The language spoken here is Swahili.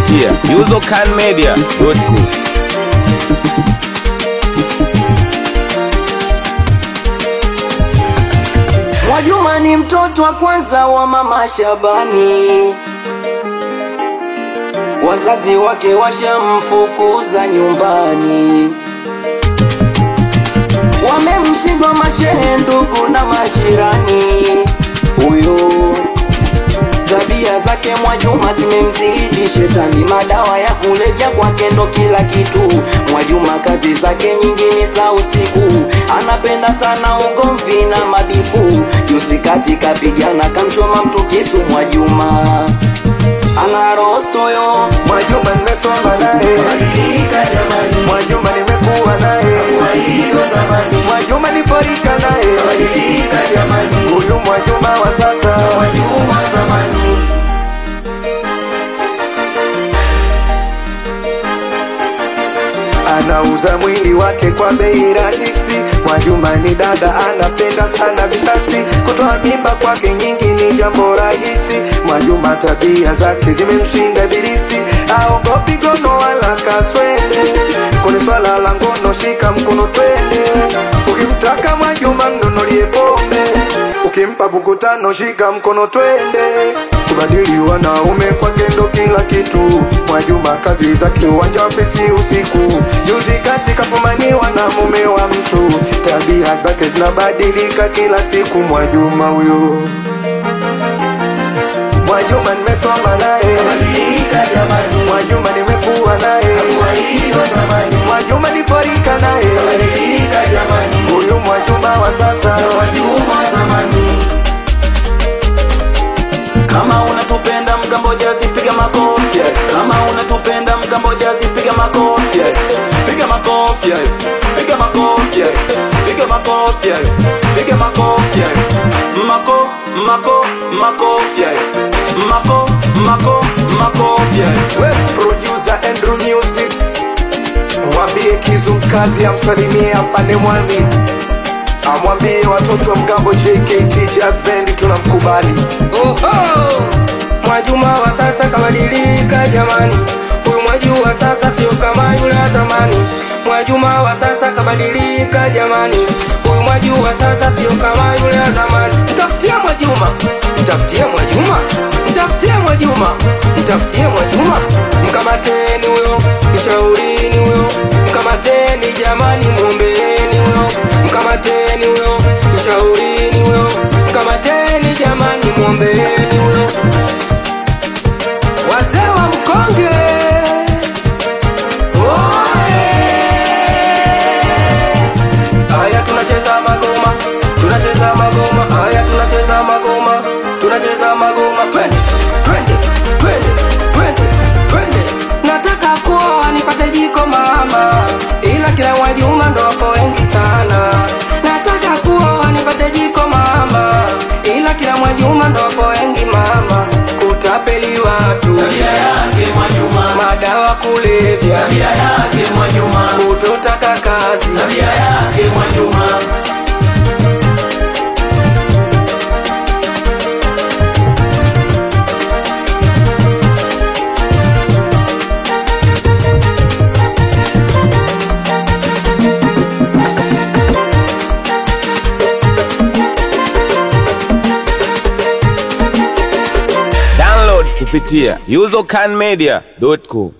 kupitia usercanmedia.com. Mwajuma ni mtoto wa kwanza wa mama Shabani, wazazi wake washamfukuza nyumbani, wamemshindwa mashehe, ndugu na majirani. Huyo tabia zake Mwajuma zimemzidi shetani, madawa ya kulevya kwake ndo kila kitu. Mwajuma kazi zake nyingi ni za usiku, anapenda sana ugomvi na mabifu. Juzi kati kapigana kamchoma mtu kisu. Mwajuma ana rostoyo, Mwajuma nimesoma naye, Mwajuma nimekuwa naye, Mwajuma niporika naye, huyu Mwajuma wa sasa. Anauza mwili wake kwa bei rahisi. Mwajuma ni dada, anapenda sana visasi. Kutoa mimba kwake nyingi ni jambo rahisi. Mwajuma tabia zake zimemshinda bilisi, aogopi gono wala kaswende. Kwenye swala la ngono, shika mkono twende. Ukimtaka Mwajuma mnunulie pombe, ukimpa buku tano, shika mkono twende. Kubadili wanaume kwake ndo kila kitu. Mwajuma kazi zake uwanja wa fesi usiku. Juzi kati kafumaniwa na mume wa mtu, tabia zake zinabadilika kila siku. Mwajuma huyo, Mwajuma nimesoma naye, Mwajuma nimekuwa naye, Mwajuma niporika naye, huyu Mwajuma wa sasa. kama unatupenda mgambo jazi, piga makofi. Kama unatupenda mgambo jazi, piga makofi, piga makofi, piga makofi, piga makofi, piga makofi, mako mako makofi, mako mako makofi. We producer Andrew Music, mwambie Kizu mkazi amsalimie apande mwami, amwambie watoto wa mgambo JKT Jazz Band tunamkubali. Oho! Mwajuma wa sasa kabadilika jamani, huyu Mwaju wa sasa sio kama yule wa zamani. Mwajuma wa sasa kabadilika jamani, huyu Mwaju wa sasa sio kama yule wa zamani. Mtafutie Mwajuma, mtafutie Mwajuma, mtafutie Mwajuma, mtafutie Mwajuma, mkamateni huyo, mshaurini huyo, mkamateni jamani, mwombeeni huyo, mkamateni huyo, mshaurini huyo, mkamateni jamani, mwombeeni huyo. Wazee wa mkonge Oe! Haya tunacheza magoma, tunacheza magoma, haya tunacheza magoma, tunacheza magoma, twende, twende, twende, twende, twende. Nataka kuoa nipate jiko mama, ila kila Mwajuma ndo wako wengi sana. Nataka kuoa nipate jiko mama, ila kila Mwajuma ndo wako wengi mama. Kutapeli watu, madawa kulevya, kutotaka kazi, Download kupitia usercanmedia.com.